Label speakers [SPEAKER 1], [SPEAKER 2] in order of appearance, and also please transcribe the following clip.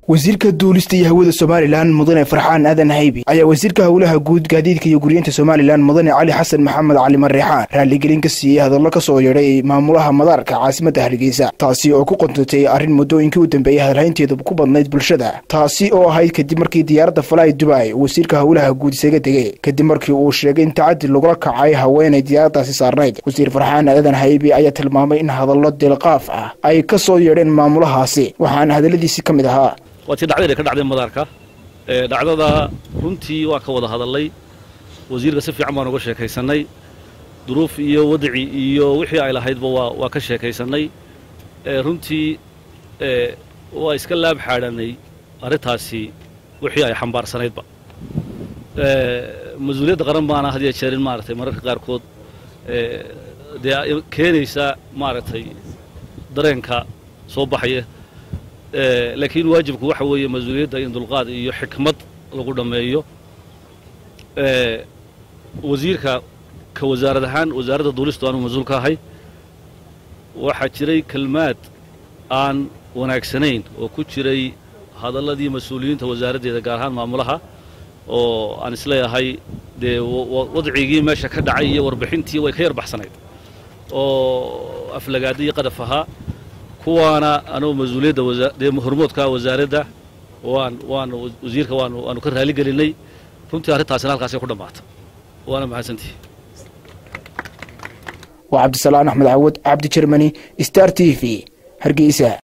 [SPEAKER 1] wasiirka duulista iyo hawada somalilan mudane farxaan aadan haybi ayaa wasiirka howlaha guud gaadiidka iyo guryeenta somalilan mudane cali xasan maxamed cali mareexaan raaligelin ka siiyey hadallo ka soo yeedhay maamulaha madaarka caasimadda hargeysa taasi oo ku qontatay arrin muddooyinkii u dambeeyey hadalhaynteedu ku badnayd bulshada taasi oo ahayd kadib markii diyaaradda falaay dubay wasiirka howlaha guud isaga tegey kadib markii uu sheegay in tacadi lagula kacay haweenay diyaaraddaasi saarnayd wasiir farxaan aadan haybi ayaa tilmaamay in hadallo deelqaaf ah ay ka soo yeedheen maamulahaasi waxaana hadalladiisi ka mid ahaa
[SPEAKER 2] waa tii dhacdayna ka dhacday madaarka dhacdada runtii waan ka wada hadalnay wasiirka si fiican baan uga sheekaysannay duruuf iyo wadaci iyo wixii ay lahaydba waa waa ka sheekaysannay runtii waa iska laab xaadhanay arrintaasi wixii ay xambaarsanaydba mas-uuliyadda qaran baana had iyo jeerin maaragtay mararka qaarkood dee keenaysa maaragtay dareenka soo baxaya laakiin waajibku waxa weeye mas-uuliyadda in dulqaad iyo xikmad lagu dhammeeyo wasiirka ka wasaarad ahaan wasaaradda duulistu aanu mas-uul ka ahay waxaa jiray kelmaad aan wanaagsanayn oo ku jiray hadalladii mas-uuliyiinta wasaaraddeeda gaar ahaan maamulaha oo aan isleeyahay dee wadcigii meesha ka dhacay iyo warbixintii way ka yar baxsanayd oo aflagaada iyo qadaf ahaa kuwaana anugu mas-uuliyadda dee hormoodka wasaaradda waan waan wasiirka waan waanu ka raali gelinay runtii arrintaasina halkaasay ku dhammaata waana mahadsantihi
[SPEAKER 1] waa cabdisalaan axmed cawad cabdi jermani star t v hargeysa